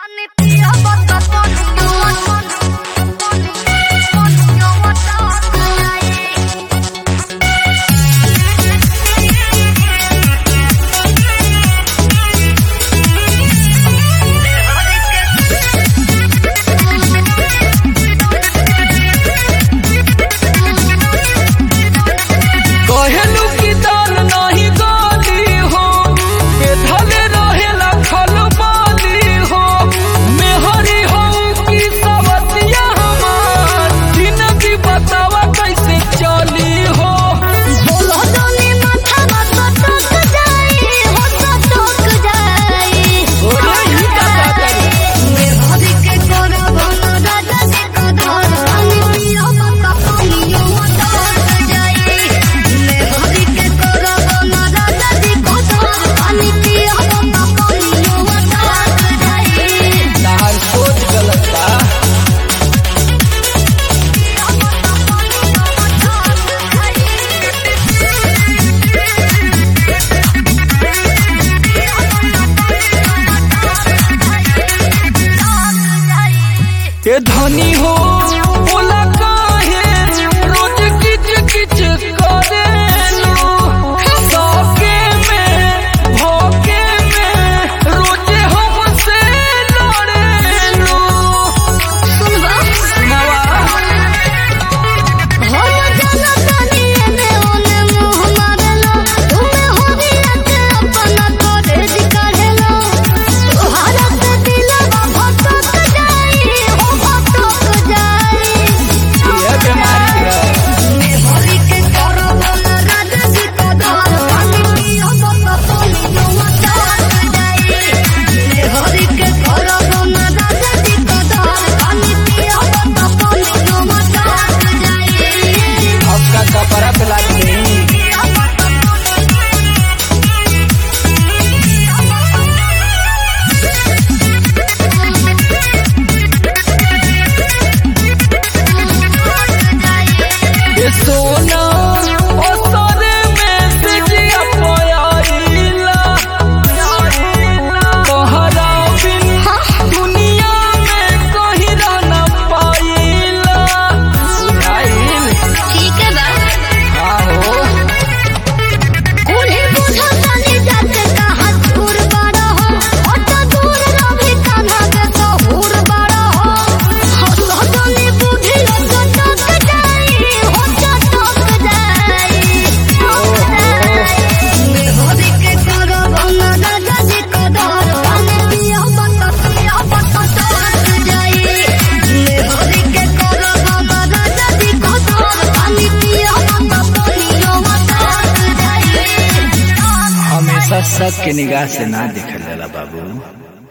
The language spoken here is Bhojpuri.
कहेलू की दाल नाही गाली हो बेधले रहेला खल बाली हो मेहरी हो की सवतिया हमार जिंदगी बतावा कैसे चली हो ओरे ई का बात है तार सोच गलत बा ए धनी हो बोला काहे रोज किच किच करेलू सौके में भोके में रोज हमसे लड़ेलू सुनावा ये बीमारी है आपका कपड़ा पिला दे ये सोना ओ सोने में सिजिया पोयाइला तोहरा बिन दुनिया में कहीं रह न पाइला आइल आहो हमेशा सबके निगाह से ना देखल जाला बाबू